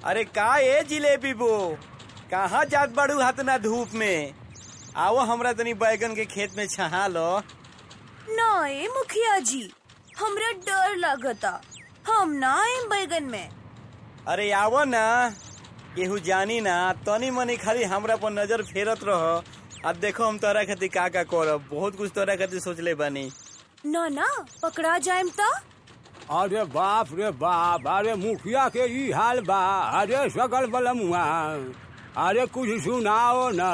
अरे का ए जिलेबी बो कहाँ जात बाड़ू हाथ ना धूप में आओ हमरा तनी बैगन के खेत में छहा लो ना ए मुखिया जी हमरा डर लागता हम ना आए बैगन में अरे आवो ना केहू जानी ना तनी मनी खाली हमरा पर नजर फेरत रह अब देखो हम तोरा खातिर का का करब बहुत कुछ तोरा खातिर सोचले बानी ना ना पकड़ा जाएम त अरे बाप रे बाप अरे मुखिया के ई हाल बा अरे सकल बलमुआ अरे कुछ सुनाओ न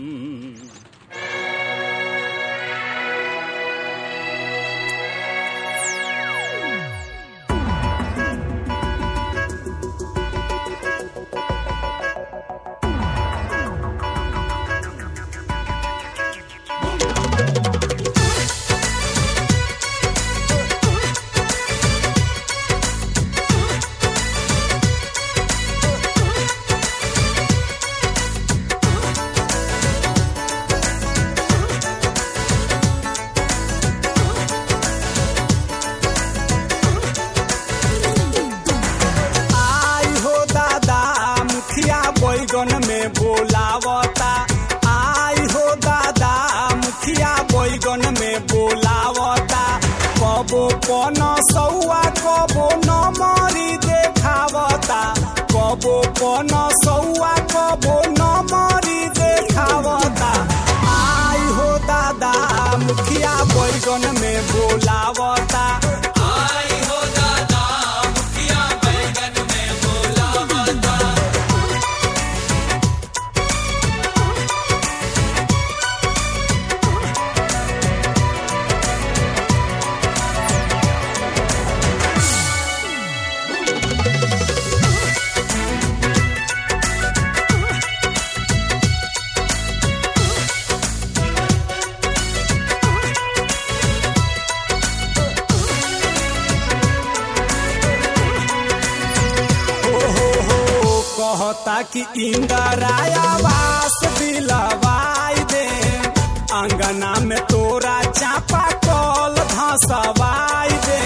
आई हो दादा मुखिया बैगन में बोलावता आई हो दादा मुखिया बैगन में बोलावता कबो पन सौआ कबो नमरी देखावता कबो पन सौआ कबो नमरी देखावता आई हो दादा मुखिया बैगन में बोलावता आई हो दादा मुखिया बैगन में बोलावता हो हो हो कहता कि इंदराया वास दिलवाई दे अंगना में तोरा चापा कल धसवाई दे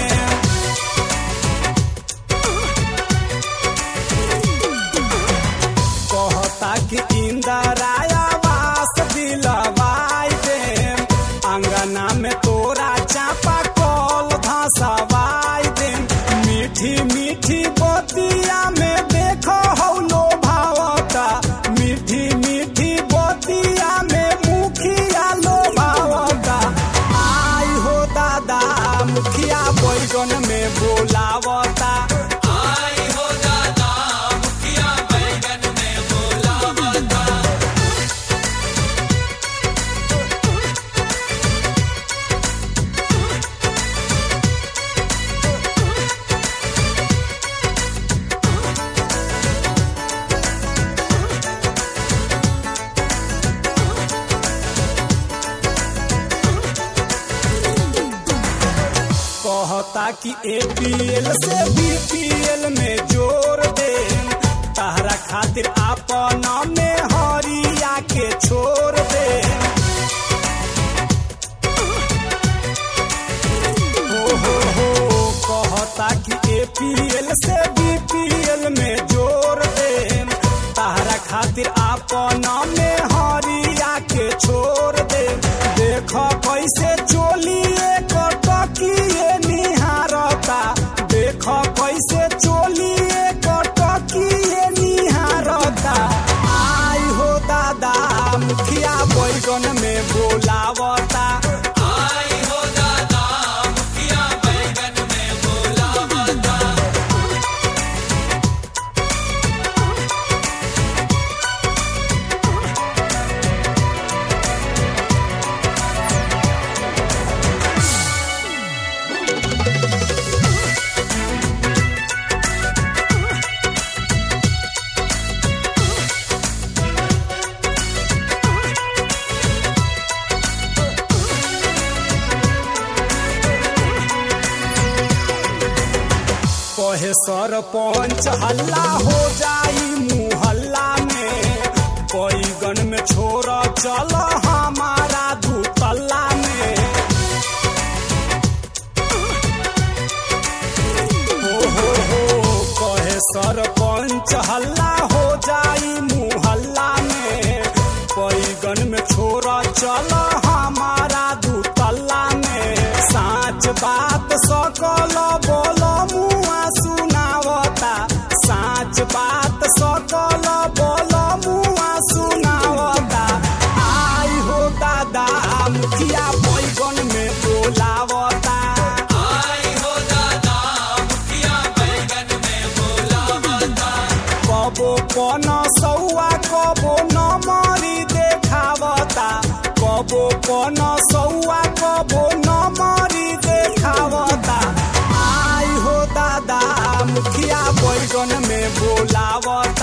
कहता कि इंदराया वास दिलवाई दे अंगना में तोरा चापा कल धसवाई दे मीठी मीठी बतिया में देखो हौलो भावता मीठी मीठी बतिया में मुखिया लो भावता आई हो दादा मुखिया बैगन में बोलावता आई हो दादा मुखिया बैगन में बोलावता कहता कि एपीएल से बीपीएल में जोड़ दे तहरा खातिर आपन में हरिया के छोड़ दे हो हो हो कहता कि एपीएल से बीपीएल में जोड़ दे तहरा खातिर आपन में हरिया के छोड़ दे देख कैसे चोलिए कटकिए निहारता देख कैसे चोलिए कटकिए निहारता आई हो दादा मुखिया बैगन में बोलावता आई हो दादा मुखिया बैगन में बोलावता कहे सरपंच हल्ला हो जाई मुहल्ला में बैगन में छोड़ चल हमारा दुतल्ला में हो हो हो कहे सरपंच मच हल्ला हो जाई मुहल्ला में पैगन में छोरा चल हमारा दूतल्ला में साच बात सकल बोल मुआ सुनावता साच बात सकल बोल मुआ सुनावता आई हो दादा मुखिया पैगन में बोलावता कबो पन सौआ कबो नमरी देखावता कबो पन सौआ कबो नमरी देखावता आई हो दादा मुखिया बैगन में बोलावता